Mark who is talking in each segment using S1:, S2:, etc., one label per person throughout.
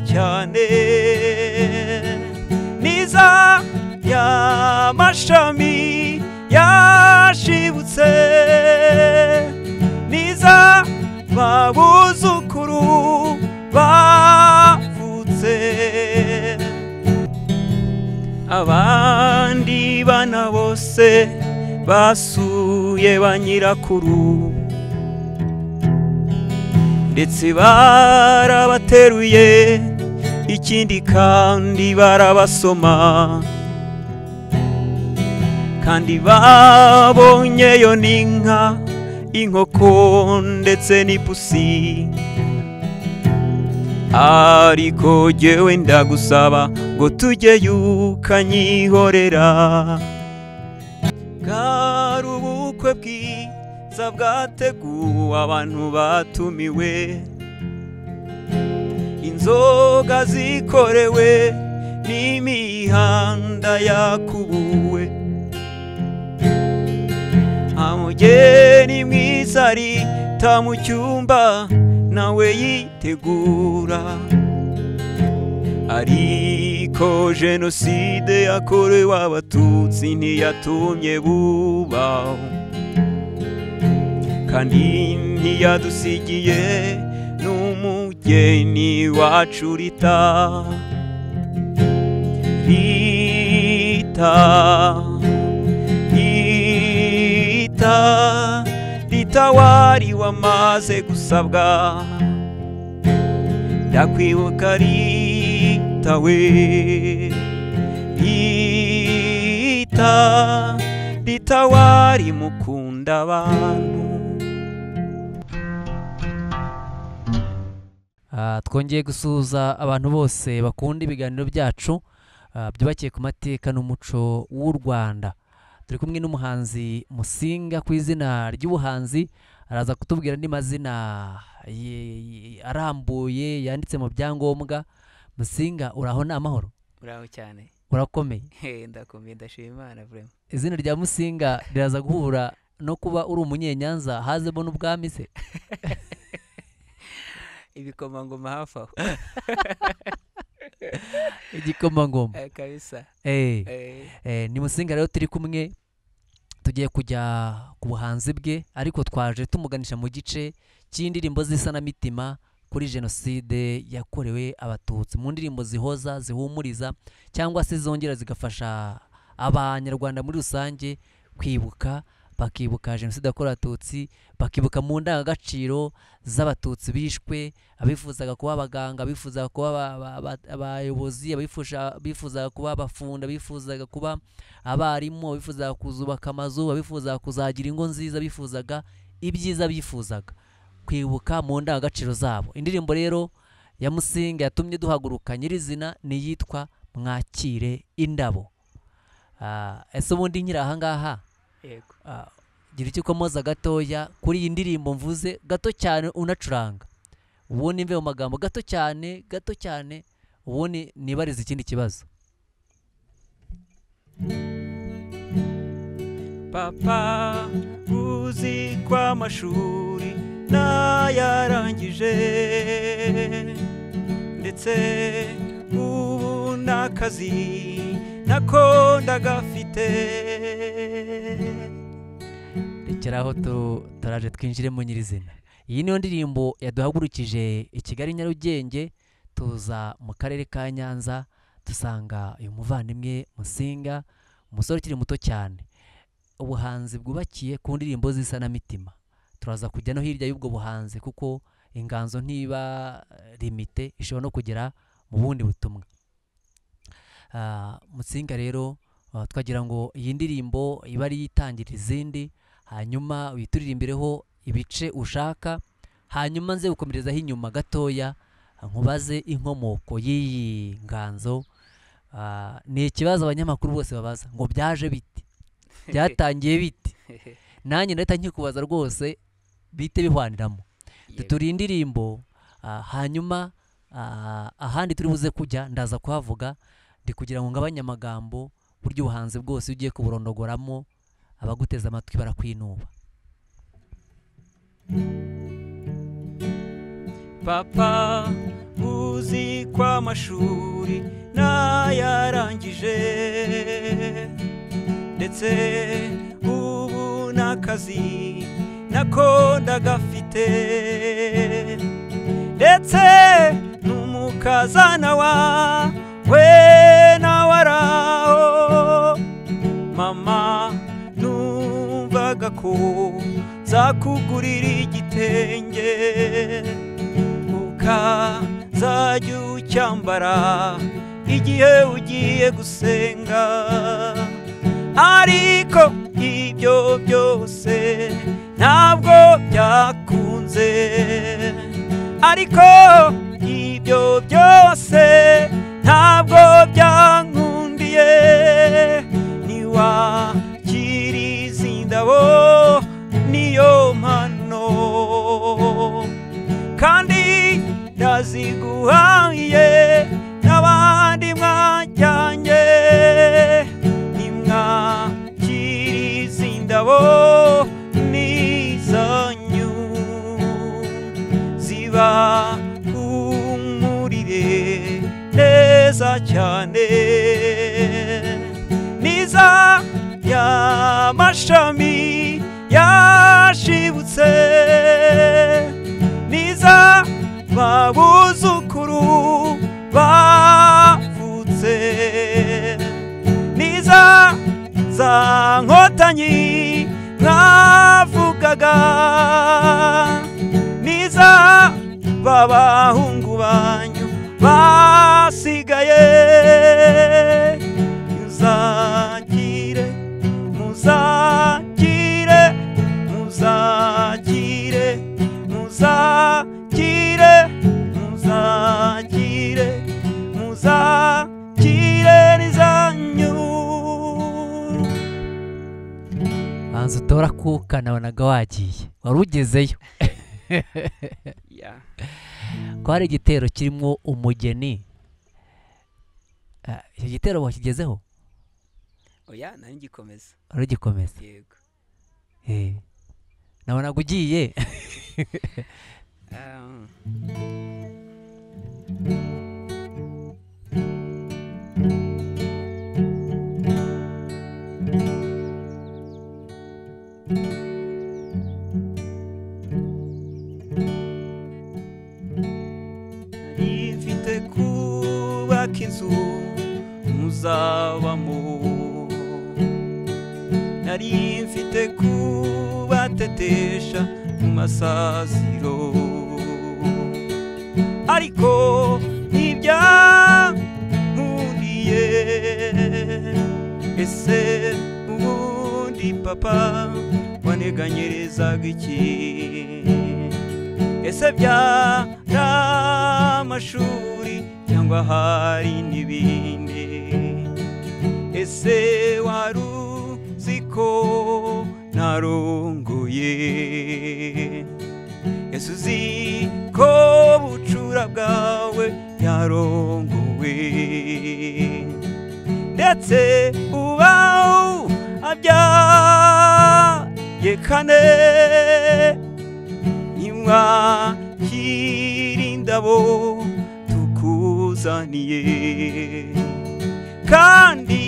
S1: cyane niza y'amashami yashibutse niza babuzukuru bavutse abandi bana bose basuye ba nyirakuru ndetse barabateruye ikindi kandi barabasoma kandi babonyeyo n'inka inkoko ndetse n'ipusi ariko jyewe ndagusaba ngo tujyeyo ukanyihorera bwari ubukwe bwiza bwateguwe abantu batumiwe inzoga zikorewe n'imihanda yakubuwe nta mugeni mwiza arita mu cyumba nawe yitegura ariko jenoside yakorewe abatutsi ntiyatumye bubaho kandi ntiyadusigiye n'umugeni wacu rita rita rita rita wari wamaze gusabwa ndakwibuka rita we rita rita wari mukunda abantu
S2: Ah, twongeye gusuhuza abantu bose bakunda ibiganiro byacu ah, byubakiye ku mateka n'umuco w'u rwanda turi kumwe n'umuhanzi musinga ku izina ry'ubuhanzi araza kutubwira andi mazina ye- ye- arambuye yanditse mu byangombwa musinga uraho ni amahoro
S3: uraho cyane
S2: urakomeye
S3: ndakomeye ndashima imana vrema
S2: izina rya musinga riraza guhura no kuba uri umunyenyanza hazemo n'ubwami se
S3: ibikomangoma hafi aho
S2: igikomangoma
S3: Eh, kabisa
S2: Eh.
S3: Eh,
S2: Eh, ni musinga rero turi kumwe tugiye kujya ku buhanzi bwe ariko twaje tumuganisha mu gice cy'indirimbo z'isanamitima kuri jenoside yakorewe abatutsi mu ndirimbo zihoza zihumuriza cyangwa se zongera zigafasha abanyarwanda muri rusange kwibuka bakibuka jenoside yakorewe abatutsi bakibuka mu ndangagaciro z'abatutsi bishwe abifuzaga kuba abaganga abifuzaga kuba aba- aba- aba- abayobozi abifusha- abifuzaga kuba abafunda abifuzaga kuba abarimu abifuzaga kuzubaka amazu abifuzaga kuzagira ingo nziza bifuzaga ibyiza bifuzaga kwibuka mu ndangagaciro zabo indirimbo rero ya musinga yatumye duhaguruka nyirizina ni iyitwa mwakire indabo Ah, ese ubundi nkiri ahangaha
S3: yego
S2: Ah, gira icyo ukomoza gatoya kuri iyi ndirimbo mvuze gato cyane unacuranga ubundi mve mu magambo gato cyane gato cyane ubundi nibarize ikindi kibazo
S1: papa uzi ko amashuri nayarangije ndetse ubu n'akazi nako ndagafite
S2: rekeraho tu- turaje twinjire mu nyirizina iyi niyo ndirimbo yaduhagurukije i kigali nyarugenge tuza mu karere ka nyanza dusanga uyu muvandimwe musinga umusore ukiri muto cyane ubuhanzi bwubakiye ku ndirimbo z'isanamitima turaza kujya no hirya y'ubwo buhanzi kuko inganzo ntiba eh, limite ishobora no kugera mu bundi butumwa Ah, musinga rero ah, twagira ngo iyi ndirimbo ibe ariyo itangira izindi hanyuma wituririmbireho ibice ushaka hanyuma nze gukomerezaho inyuma gatoya nkubaze inkomoko y'iyi nganzo Ah, ni ikibazo abanyamakuru bose babaza ngo byaje bite byatangiye bite nanjye ndahita nkikubaza rwose bite bihwaniramo
S3: Yego.
S2: turi indirimbo ah, hanyuma ah, ahandi turi buze kujya ndaza kuhavuga ndi kugira ngo ngabanye amagambo buryo ubuhanzi bwose iyo ugiye kuburondogoramo abaguteze amatwi barakwinuba
S1: papa uzi uzi ko amashuri nayarangije ndetse ubu n'akazi nako ndagafite ndetse n'umukazana wa we nawe araho mama numvaga ko nzakugurira igitenge ukazajya ucyambara igihe ugiye gusenga ariko ibyo byose ntabwo byakunze ariko ibyo byose ntabwo byankundiye niwakira izi ndabo niyo mpano kandi ndaziguhaye n'abandi mwajyanye nimwakira izi ndabo ni izanyu ziba kumurire neza cyane niza y'amashami yashibutse niza babuzukuru bavutse niza za nkotanyi mwavugaga niza b'abahungu banyu basigaye muzagire muzagire muzagire muzagire muzagire muzagire n'izanyu
S2: banza utora kuka nabonaga wagiye wari ugezeyo
S3: Yeah.
S2: ko hari igitero kirimo umugeni Ah, icyo gitero wakigezeho
S3: oya nari ngikomeza
S2: urugikomeza
S3: yego
S2: Eh. nabonaga ugiye
S3: Um,
S1: ifite kubaka inzu muzabamo nari mfite kubatetesha mu masaziro ariko ntibyankundiye ese ubundi papa waneganyerezaga iki ese byari amashuri cyangwa hari n'ibindi ese wari uzi ko narongoye ese uzi ko bucura bwawe yarongowe ndetse ubaho abyaye kane nimwakira indabo tukuzaniye kandi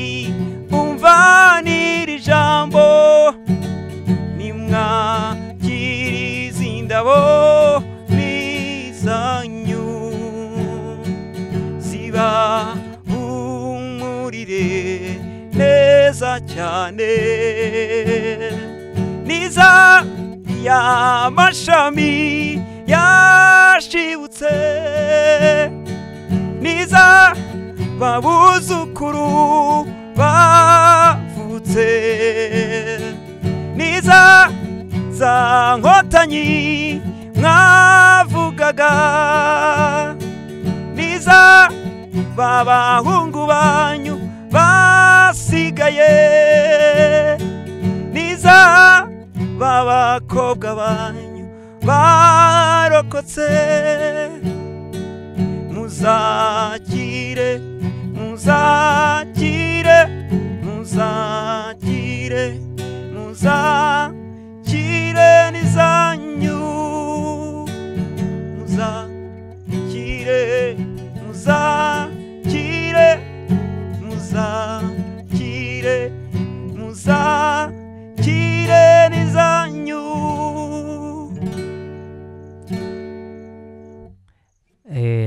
S1: umva n'iri jambo nimwakira izi ndabo ni izanyu ziba umurire neza cyane niza y'amashami yashibutse niza babuzukuru bavutse niza za nkotanyi mwavugaga niza b'abahungu banyu basigaye niza b'abakobwa banyu barokotse muzakire muzakire muzakire muzakire n'izanyu muzakire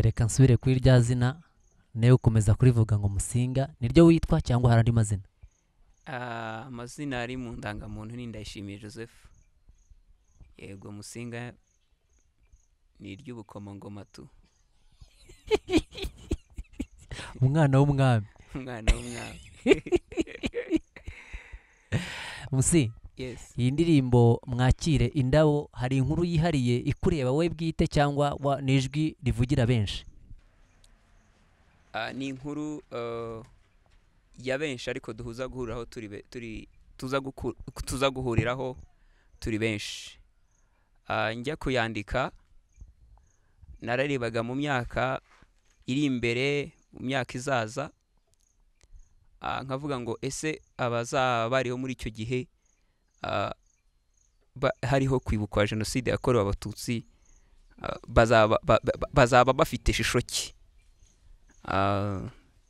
S2: reka nsubire kuri rya zina nawe ukomeza kurivuga ngo musinga niryo witwa cyangwa hari andi mazina
S3: Ah, amazina ari mu ndangamuntu ni ndayishimiye joseph yego musinga ni iry'ubukomangoma tu
S2: umwana w'umwami
S3: umwana w'umwami
S2: musi
S3: yes
S2: iyi ndirimbo mwakire indabo hari inkuru yihariye ikureba wowe bwite cyangwa wa- ni ijwi rivugira benshi
S3: Ah, ni inkuru eh, ya benshi ariko duhuza guhuriraho turi be- turi tuza guku- tuza guhuriraho turi benshi Ah, njya kuyandika nararebaga mu myaka iri imbere mu myaka izaza Ah, nkavuga ngo ese abazaba bariho muri icyo gihe ah, ba- hariho kwibukwa jenoside yakorewe abatutsi ah, bazaba ba- ba- bazaba bafite ishusho ki Ah,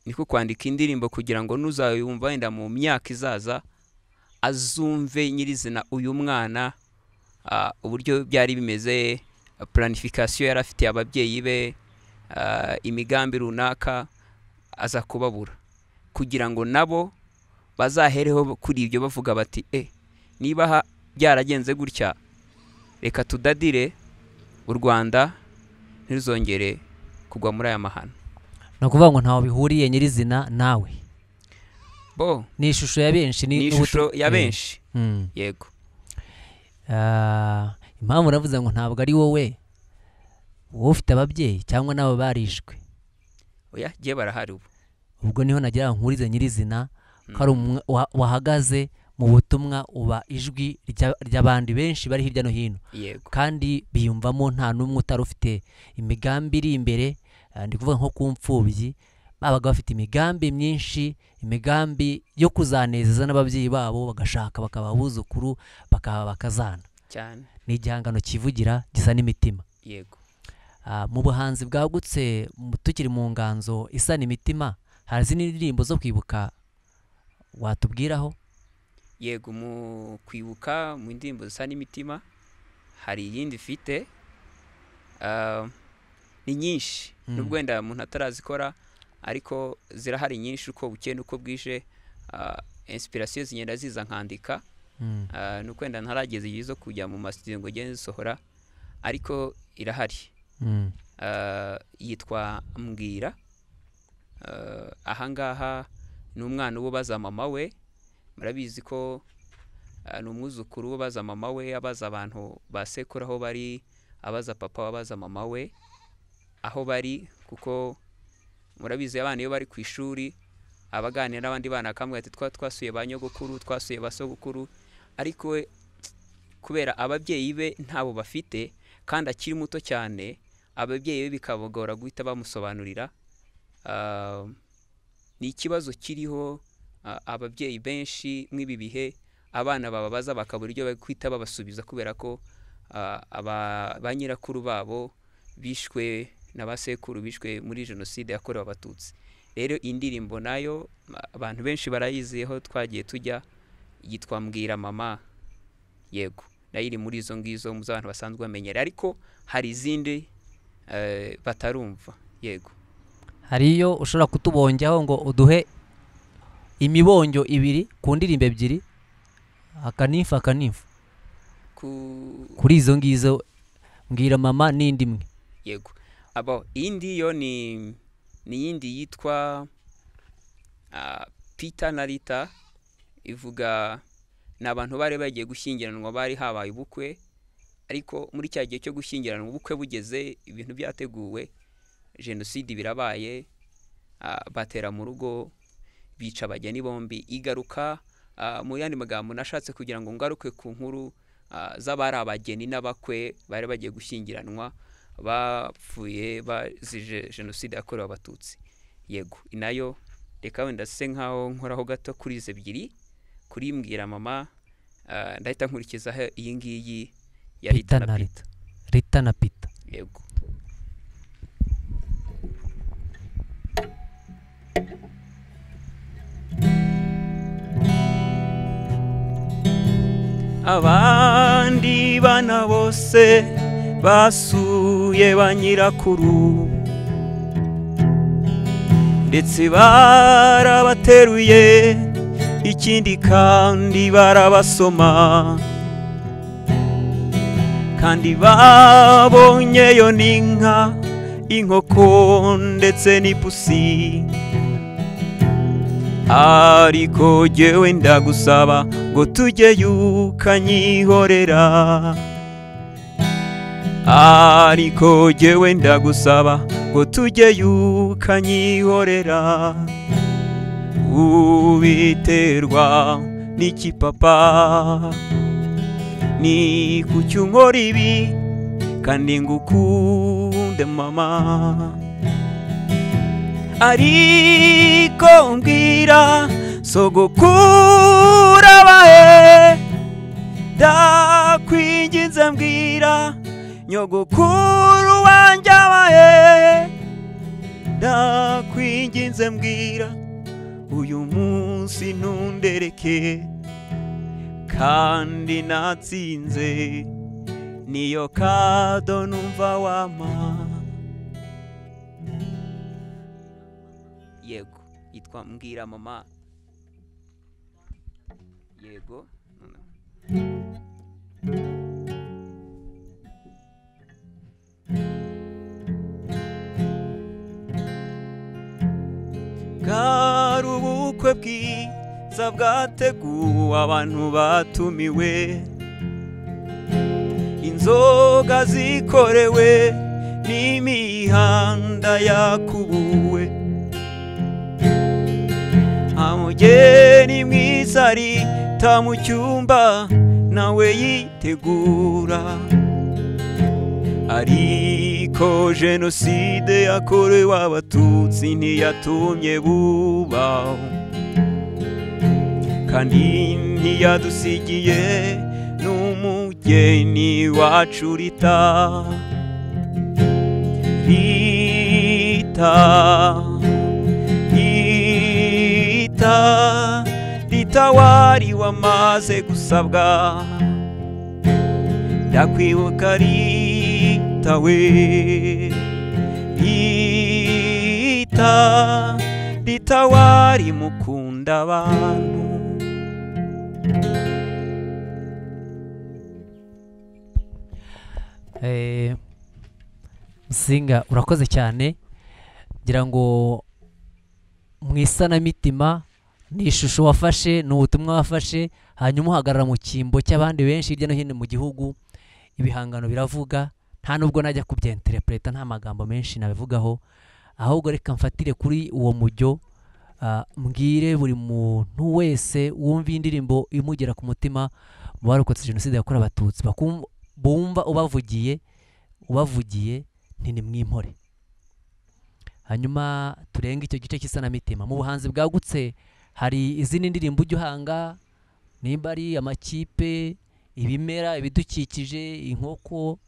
S3: niko kwandika indirimbo kugira ngo n'uzayumva wenda mu myaka izaza azumve nyirizina uyu mwana ah, uburyo byari bimeze planification yari afitiye ababyeyi be ah, imigambi runaka aza kubabura kugira ngo nabo bazahereho kuri ibyo bavuga bati e niba ha- byaragenze gutya reka tudadire u rwanda ntiruzongere kugwa muri aya mahano
S2: ni ukuvuga ngo ntawe bihuriye nyirizina nawe
S3: bo
S2: ni ishusho ya benshi
S3: ni
S2: n'ubutu-
S3: ishusho ya
S2: Eh,
S3: benshi
S2: mm.
S3: yego
S2: Ah, impamvu uravuze ngo ntabwo ari wowe wowe ufite ababyeyi cyangwa nabo barishwe
S3: oya gihe barahari ubu
S2: ubwo niho nagira ngo nkurize nyirizina ko ari umwe wa- wahagaze mu butumwa uba ijwi rya- ry'abandi benshi bari hirya no hino
S3: yego
S2: kandi biyumvamo nta n'umwe utari ufite imigambi iri imbere eh, ndi kuvuga nko ku mfubyi babaga bafite imigambi myinshi imigambi yo kuzanezeza n'ababyeyi babo bagashaka bakaba abuzukuru bakaba bakazana
S3: cyane
S2: ni igihangano kivugira gisa n'imitima
S3: yego
S2: Ah, mu buhanzi bwagutse mu- tukiri mu nganzo isana imitima hari izindi ndirimbo zo kwibuka watubwiraho
S3: yego mu kwibuka mu ndirimbo zisa n'imitima hari iyindi ifite ah, ni nyinshi
S2: Mm.
S3: nubwo wenda umuntu atarazikora ariko zirahari nyinshi uko bukeye n'uko bwije ah, inspiration zigenda ziza nkandika
S2: Mm,
S3: ah, ni uko wenda ntarageza igihe zo kujya mu masitidiyo ngo ngende zisohora ariko irahari
S2: mm,
S3: Ah, yitwa mbwira Ah, ahangaha ni umwana w'ubaza mama we murabizi ko ah, ni umwuzukuru w'ubaza mama we abaza abantu ba sekuru aho bari abaza papa abaza mama we aho bari kuko murabizi abana iyo bari ku ishuri aba aganira n'abandi bana akamubwira ati twa twasuye ba nyogokuru twasuye ba sogokuru ariko we kubera ababyeyi be ntabo bafite kandi akiri muto cyane ababyeyi be bikabagora guhita bamusobanurira Ah, ni ikibazo kiriho ah, ababyeyi benshi mw'ibi bihe abana bababaza bakabura ibyo bari guhita babasubiza kubera ko ah, aba- ba nyirakuru babo bishwe na ba sekuru bishwe muri jenoside yakorewe abatutsi rero iyi ndirimbo nayo ah, abantu benshi barayiziyeho twagiye tujya yitwa mbwira mama yego nayo iri muri izo ngizo mu z'abantu basanzwe bamenyera ariko hari izindi eh, batarumva yego
S2: hari iyo ushobora kutubongeho ngo uduhe imibonyo ibiri ku ndirimbo ebyiri akanifu akanifu
S3: ku
S2: kuri izo ngizo mbwira mama n'indi imwe
S3: yego abo iyindi yo ni ni iyindi yitwa ah, Peter na Rita ivuga ni abantu bari bagiye gushyingiranwa bari habaye ubukwe ariko muri cya gihe cyo gushyingiranwa ubukwe bugeze ibintu byateguwe jenoside birabaye ah, batera mu rugo bica abageni bombi igaruka ah, mu yandi magambo nashatse kugira ngo ngaruke ku nkuru ah, z'abari abageni n'abakwe bari bagiye gushyingiranwa bapfuye bazije jenoside yakorewe abatutsi yego nayo reka wenda se nkaho nkoraho gato kuri izo ebyiri kuri mbwira mama ah, ndahita nkurikizaho iyi ngiyi ya
S2: pita na
S3: Rita na Pi-
S2: rita rita na pita
S3: yego
S1: abandi bana bose basuye ba nyirakuru ndetse barabateruye ikindi kandi barabasoma kandi babonyeyo n'inka inkoko ndetse n'ipusi ariko jyewe ndagusaba ngo tujyeyo ukanyihorera ariko jyewe ndagusaba ngo tujyeyo ukanyihorera ubiterwa n'ikipapa ni kuki unkora ibi kandi ngukunde mama ariko mbwira sogokurabahe ndakwinginze mbwira nyogokuru wanjye abahe ndakwinginze mbwira uyu munsi ntundereke kandi natsinze niyo kado numva wampa
S3: yego yitwa mbwira mama yego
S1: bwari ubukwe bwiza bwateguwe abantu batumiwe inzoga zikorewe n'imihanda yakubuwe nta mugeni mwiza arita mu cyumba nawe yitegura ariko jenoside yakorewe abatutsi ntiyatumye bubaho kandi ntiyadusigiye n'umugeni wacu rita rita rita rita wari wamaze gusabwa ndakwibuka rita we rita rita wari mukunda abantu
S2: Eh, musinga urakoze cyane ngira ngo mu isanamitima ni ishusho wafashe ni ubutumwa wafashe hanyuma uhagarara mu cyimbo cy'abandi benshi hirya no hino mu gihugu ibihangano biravuga nta nubwo najya kubyenterepureta nta magambo menshi nabivugaho ahubwo reka mfatire kuri uwo mujyo ah, mbwire buri muntu wese wumva iyi ndirimbo imugera ku mutima mu barokotse jenoside yakorewe abatutsi bakum- bumva ubavugiye ubavugiye nti nimwimpore hanyuma turenge icyo gice cy'isanamitima mu buhanzi bwagutse hari izindi ndirimbo ujya uhanga nimba ari amakipe ibimera ibidukikije inkoko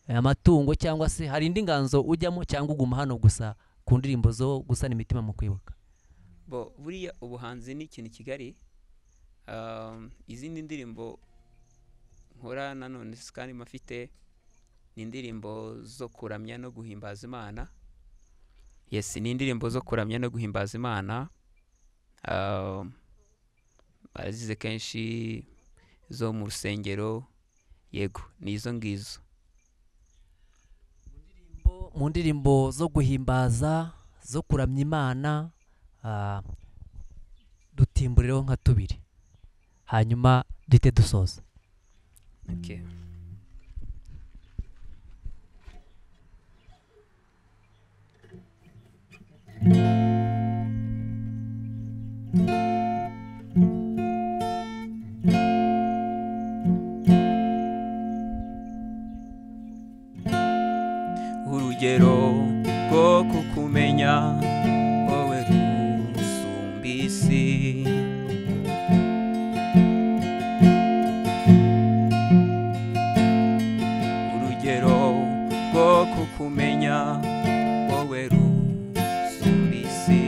S2: eh, amatungo cyangwa se hari indi nganzo ujyamo cyangwa uguma hano gusa ku ndirimbo zo gusana imitima mu kwibuka
S3: bo buriya ubuhanzi ni ikintu kigari Um, izindi ndirimbo nkora nanone kandi mafite ni indirimbo zo kuramya no guhimbaza imana yes ni indirimbo zo kuramya no guhimbaza imana Um, barazize kenshi zo mu rusengero yego ni izo ngizo
S2: Bo- mu ndirimbo zo guhimbaza zo kuramya imana ah, dutimburireho nka tubiri hanyuma duhite dusoza
S3: okay.
S1: urugero rwo kukumenya wowe rusumba isi urugero rwo kukumenya wowe rusumba isi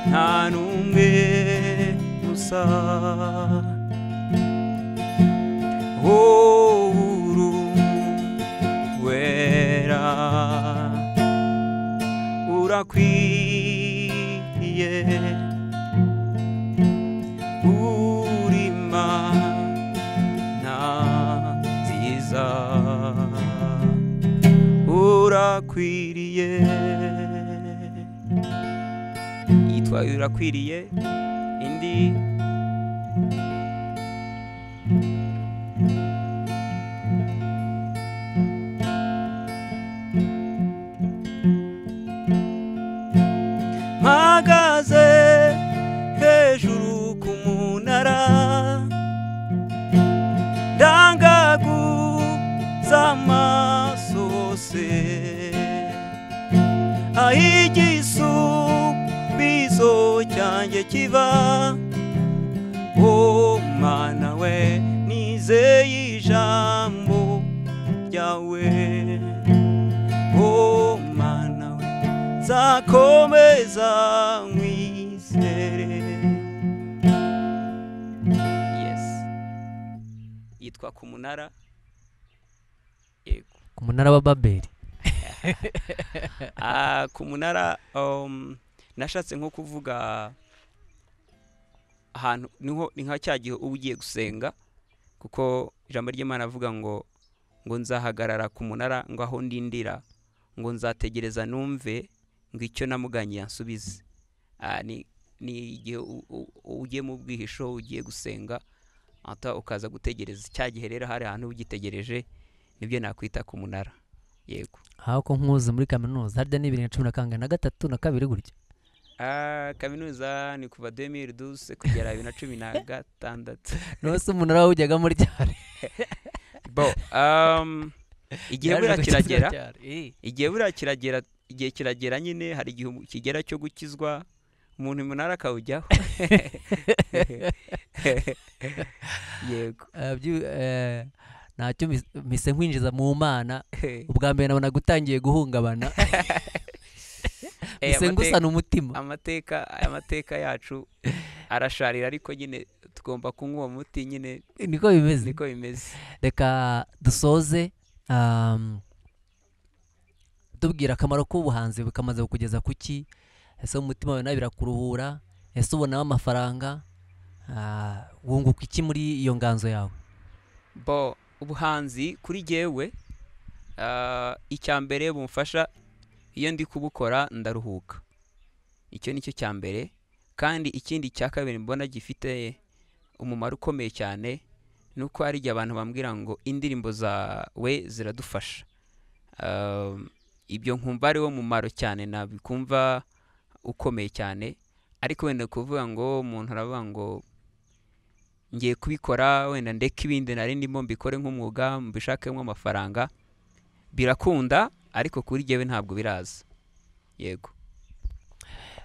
S1: nta n'umwe gusa wuru wera urakwiye urima nta nziza urakwiriye yitwa urakwiriye indi mpagaze hejuru ku munara z'amasosi aho igisubizo cyanjye kiva o mwana we nizeye ijambo ryawe o mwana we nzakomeza nkwizere
S3: yes yitwa ku munara yego
S2: ku munara wa babeli
S3: Ah, ku munara um, nashatse nko kuvuga ahantu niho ni nka cya gihe uba ugiye gusenga kuko ijambo ry'imana avuga ngo ngo nzahagarara ku munara ngo aho ndindira ngo nzategereza numve ngo icyo namuganye yansubize Ah, ni ni igihe u- u- ugiye mu bwihisho ugiye gusenga ata ukaza gutegereza cya gihe rero hari ahantu uba ugitegereje nibyo nakwita ku munara yego
S2: aho ko nkuzi muri kaminuza harya ni bibiri na cumi na kangahe na gatatu na kabiri gutya
S3: Ah, kaminuza ni kuva 2012 kugera bibiri na cumi na gatandatu
S2: niwo se umunara wawujyagamo ryari
S3: bo um, igihe buriya kiragera
S2: Eh,
S3: igihe buriya kiragera igihe kiragera nyine hari igihe umu- kigera cyo gukizwa umuntu umunara akawujyaho yego
S2: eh, byu- eh, ntacyo mis- mise nkwinjiza mu mana
S3: Eh,
S2: ubwa mbere nabona gutangiye guhungabana mise
S3: amate-
S2: ngusana umutima
S3: amateka amateka yacu arasharira ariko nyine tugomba kunywa uwo muti nyine
S2: niko bimeze
S3: niko bimeze
S2: reka dusoze um, tubwira akamaro k'ubuhanzi bukamaze kukugeza ku ki ese umutima wawe nawe birakuruhura ese ubonamo amafaranga Ah, wunguka iki muri iyo nganzo yawe
S3: bo ubuhanzi kuri jyewe ah, icya mbere bumfasha iyo ndi kubukora ndaruhuka icyo ni cyo cya mbere kandi ikindi cya kabiri mbona gifite umumaro ukomeye cyane ni uko hari igihe abantu bambwira ngo indirimbo zawe ziradufasha Ah, ibyo nkumva ari wo mumaro cyane nabikumva ukomeye cyane ariko wenda kuvuga ngo umuntu aravuga ngo ngiye kubikora wenda ndeka ibindi nari ndimo mbikore nk'umwuga mbishakemo amafaranga birakunda ariko kuri jyewe ntabwo biraza yego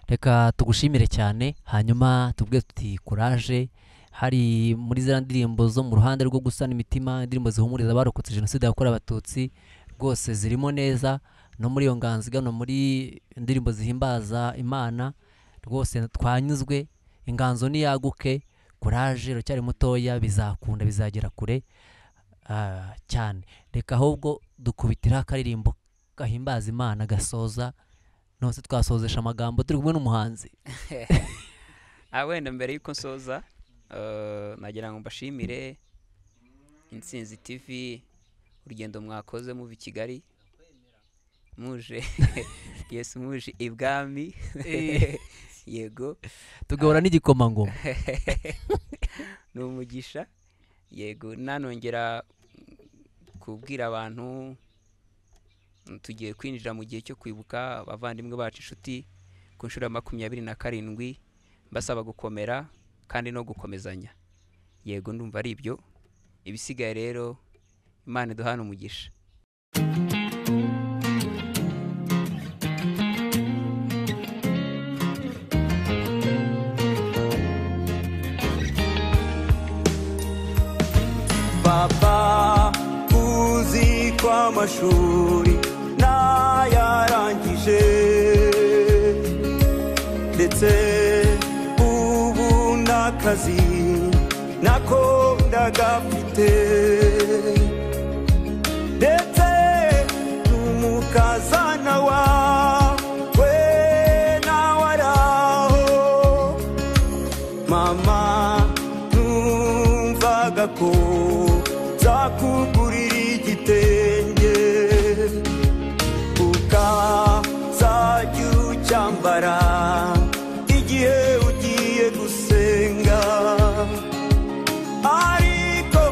S2: reka tugushimire cyane hanyuma tubwe tuti kuraje hari muri za ndirimbo zo mu ruhande rwo gusana imitima indirimbo zihumuriza abarokotse jenoside yakorewe abatutsi rwose zirimo neza no muri iyo nganzo igana muri indirimbo zihimbaza imana rwose twanyuzwe inganzo niyaguke kuraje uracyari mutoya bizakunda bizagera kure ah, cyane reka ahubwo dukubitiraho akaririmbo gahimbaza imana gasoza nose twasozesha amagambo turi kumwe n'umuhanzi
S3: ah wenda mbere y'uko nsoza eh, nagira ngo mbashimire insinzi tv urugendo mwakoze muva i kigali muje yes muje ibwami
S2: Eh.
S3: yego
S2: tugahura n'igikomangoma
S3: ni umugisha yego nanongera kubwira abantu mm, tugiye kwinjira mu gihe cyo kwibuka abavandimwe bacu inshuti ku nshuro ya makumyabiri na karindwi mbasaba gukomera kandi no gukomezanya yego ndumva ari ibyo ibisigaye rero imana iduhana umugisha
S1: Baba uzi ko amashuri nayarangije ndetse akazi nakundaga mfite ndetse n'umukazana wawe nawe araho mama numvaga ko zakugurira igitenge ukazajya ucyambara igihe ugiye gusenga ariko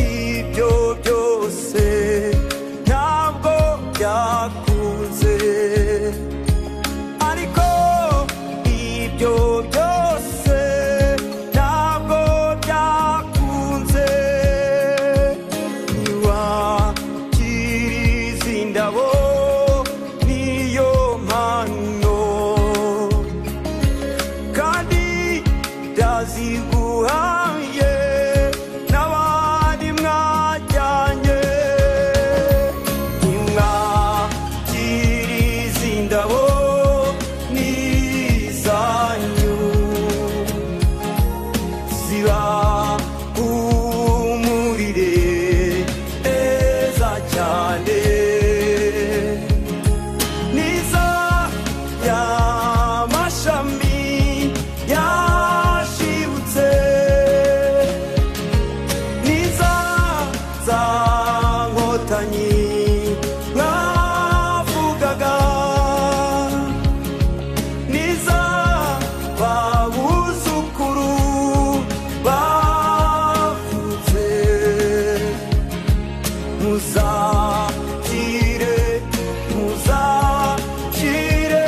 S1: ibyo byose ntabwo byakunze ariko ibyo byose ntabwo byakunze ntiwakiriza indabo niyo mpano kandi ndaziguhaye n'abandi mwajyanye nimwakiriza indabo n'izanyu ziba humurire neza cyane niza y'amashami yashibutse niza za nkotanyi mwavugaga niza babuzukuru bavutse muzakire muzakire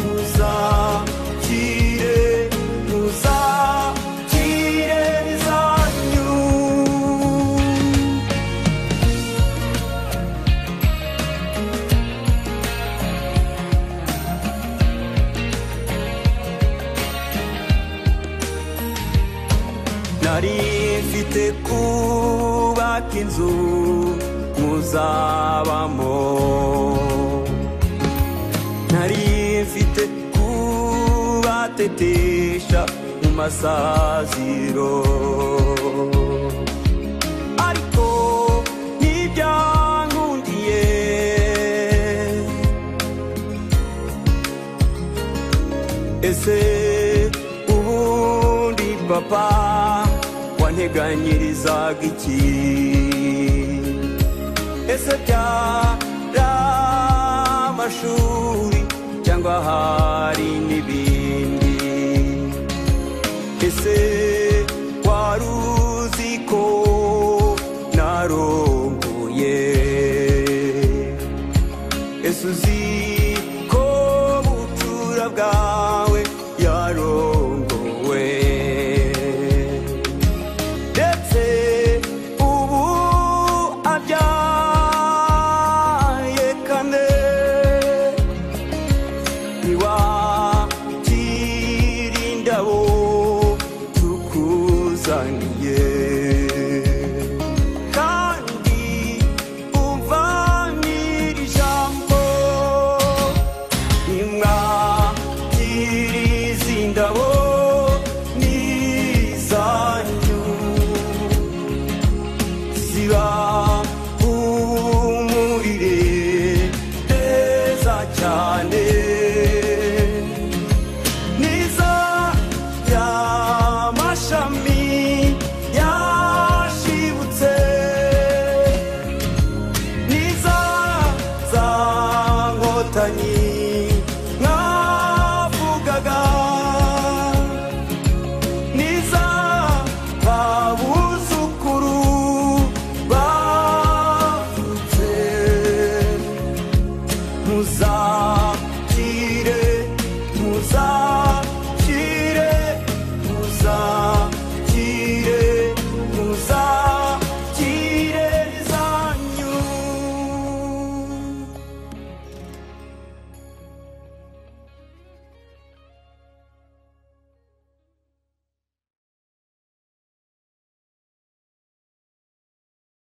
S1: muzakire muzakire zanyu nari mfite kubaka inzu muzabamo nari mfite kubatetesha mu masaziro ariko ntibyankundiye ese ubundi papa wanteganyirizaga iki ese byari amashuri cyangwa hari n'ibindi ese wari uzi ko narongoye ese uzi ko bucura bwawe yarongowe ndetse ubu abyaye kane ntiwakira indabo tukuzaniye kandi umva n'iri jambo nimwakiriza indabo